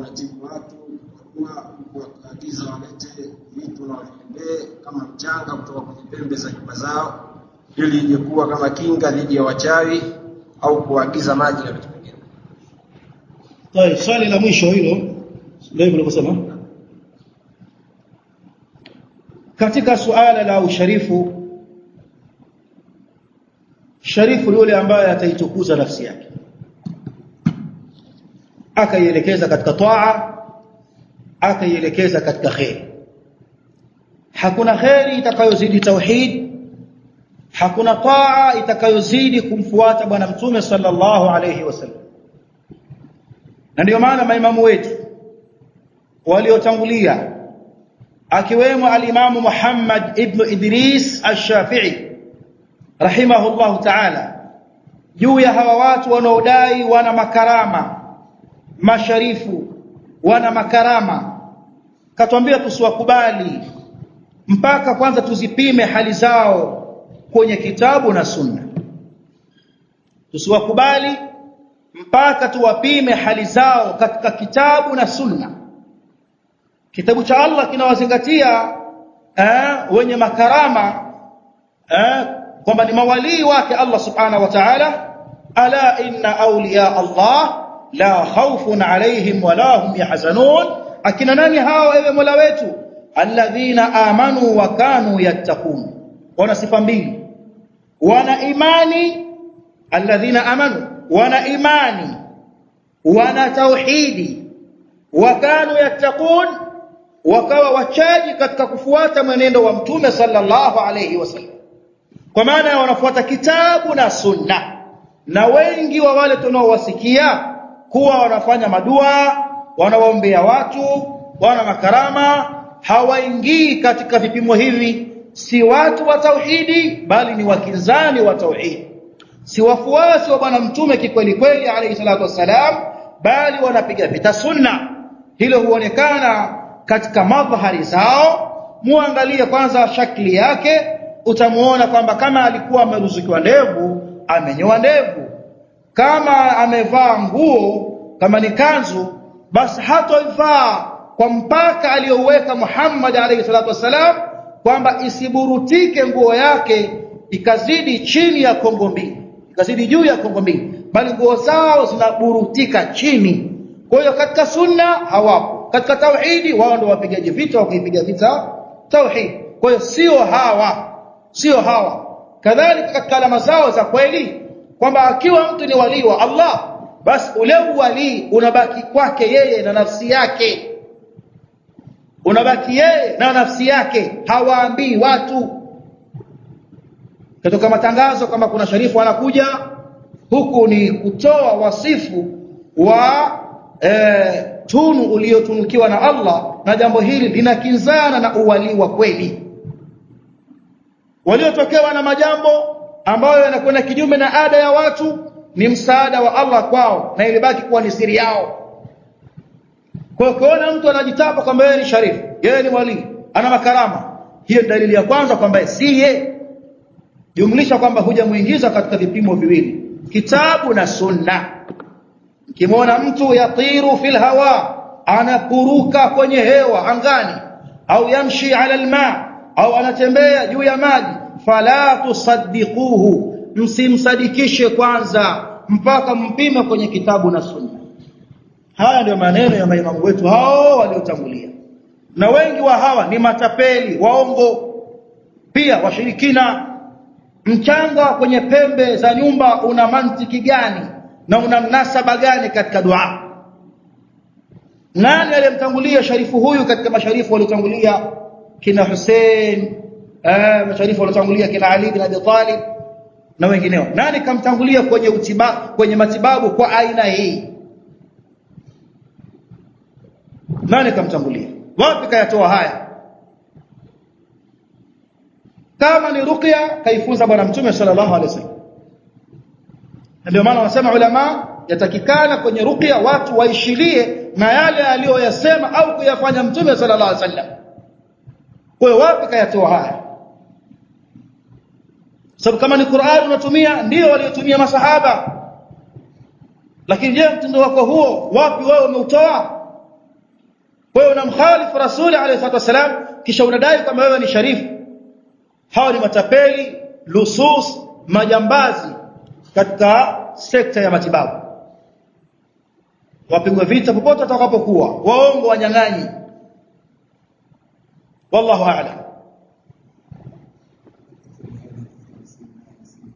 wanatibu watu kwa kuwaagiza walete vitu na waviendee kama mchanga kutoka kwenye pembe za nyumba zao ili ije kuwa kama kinga dhidi ya wachawi au kuagiza maji na vitu vingine. Tayeb, swali la mwisho hilo ndio hivyo ulivyosema. Katika suala la usharifu sharifu yule ambaye ataitukuza nafsi yake akaielekeza katika taa akaielekeza katika khair hakuna khairi itakayozidi tauhid hakuna taa itakayozidi kumfuata bwana mtume sallallahu alayhi wasallam na ndio maana maimamu wetu waliotangulia akiwemo alimamu Muhammad ibn Idris ash-Shafi'i rahimahullahu ta'ala juu ya hawa watu wanaodai wana makarama masharifu wana makarama katuambia tusiwakubali mpaka kwanza tuzipime hali zao kwenye kitabu na sunna tusiwakubali mpaka tuwapime hali zao katika kitabu na sunna kitabu cha Allah kinawazingatia eh, wenye makarama eh, kwamba ni mawalii wake Allah subhanahu wa ta'ala ala inna awliya Allah la khawfun alayhim wala hum yahzanun akina nani hao ewe Mola wetu alladhina amanu wa kanu yattaqun wana sifa mbili wana imani alladhina amanu wana imani wana tauhidi wa kanu yattaqun wakawa wachaji katika kufuata mwenendo wa mtume sallallahu alayhi wasallam kwa maana wanafuata kitabu na sunna na wengi wa wale tunaowasikia kuwa wanafanya madua wanawaombea watu wana makarama hawaingii katika vipimo hivi si watu wa tauhidi bali ni wakinzani wa tauhidi si wafuasi wa bwana mtume kikweli kweli alayhi salatu wassalam bali wanapiga vita sunna hilo huonekana katika madhahari zao muangalie kwanza shakli yake utamuona kwamba kama alikuwa ameruzukiwa ndevu amenyoa ndevu kama amevaa nguo kama ni kanzu basi hatoivaa kwa mpaka aliyoweka Muhammad alayhi salatu wasalam kwamba isiburutike nguo yake ikazidi chini ya kongo mbili ikazidi juu ya kongo mbili bali nguo zao zinaburutika chini kwa hiyo katika sunna hawapo katika tauhidi wao ndio wapigaji vita wakipiga vita tauhid kwa hiyo sio hawa sio hawa kadhalika katika alama zao za kweli kwamba akiwa mtu ni walii wa Allah basi ule walii unabaki kwake yeye na nafsi yake unabaki yeye na nafsi yake hawaambii watu kutoka matangazo kama kuna sharifu anakuja huku ni kutoa wasifu wa e, tunu uliotunukiwa na Allah na jambo hili linakinzana na uwalii wa kweli waliotokewa na majambo ambayo yanakwenda kinyume na ada ya watu ni msaada wa Allah kwao na ilibaki kuwa ni siri yao kwa kuona mtu anajitapa kwamba yeye ni sharifu yeye ni wali ana makarama hiyo ni dalili ya kwanza kwamba si yeye jumlisha kwamba hujamuingiza katika vipimo viwili kitabu na sunna kimwona mtu yatiru fil hawa anapuruka kwenye hewa angani au yamshi ala alma au anatembea juu ya maji fala tusaddiquhu msimsadikishe kwanza mpaka mpime kwenye kitabu na sunna haya ndio maneno ya maimamu wetu hao waliotangulia na wengi wa hawa ni matapeli waongo pia washirikina mchanga kwenye pembe za nyumba una mantiki gani na una mnasaba gani katika dua nani aliyemtangulia sharifu huyu katika masharifu waliotangulia kina Hussein eh masharifu waliotangulia kina Ali bin Abi Talib na wengineo nani kamtangulia kwenye utiba kwenye matibabu kwa aina hii nani kamtangulia wapi kayatoa haya kama ni ruqya kaifunza bwana mtume sallallahu alaihi wasallam ndio maana wanasema ulama yatakikana kwenye ruqya watu waishilie na yale aliyoyasema au kuyafanya mtume sallallahu alaihi wasallam kwa hiyo wapi kayatoa haya sababu kama ni Qur'an unatumia ndio waliotumia masahaba lakini je mtindo wako huo wapi wewe umeutoa kwa hiyo unamkhalifu rasuli alayhi salatu wasalam kisha unadai kwamba wewe ni sharifu hawa ni matapeli lusus majambazi katika sekta ya matibabu wapigwe vita popote watakapokuwa waongo wanyang'anyi wallahu a'lam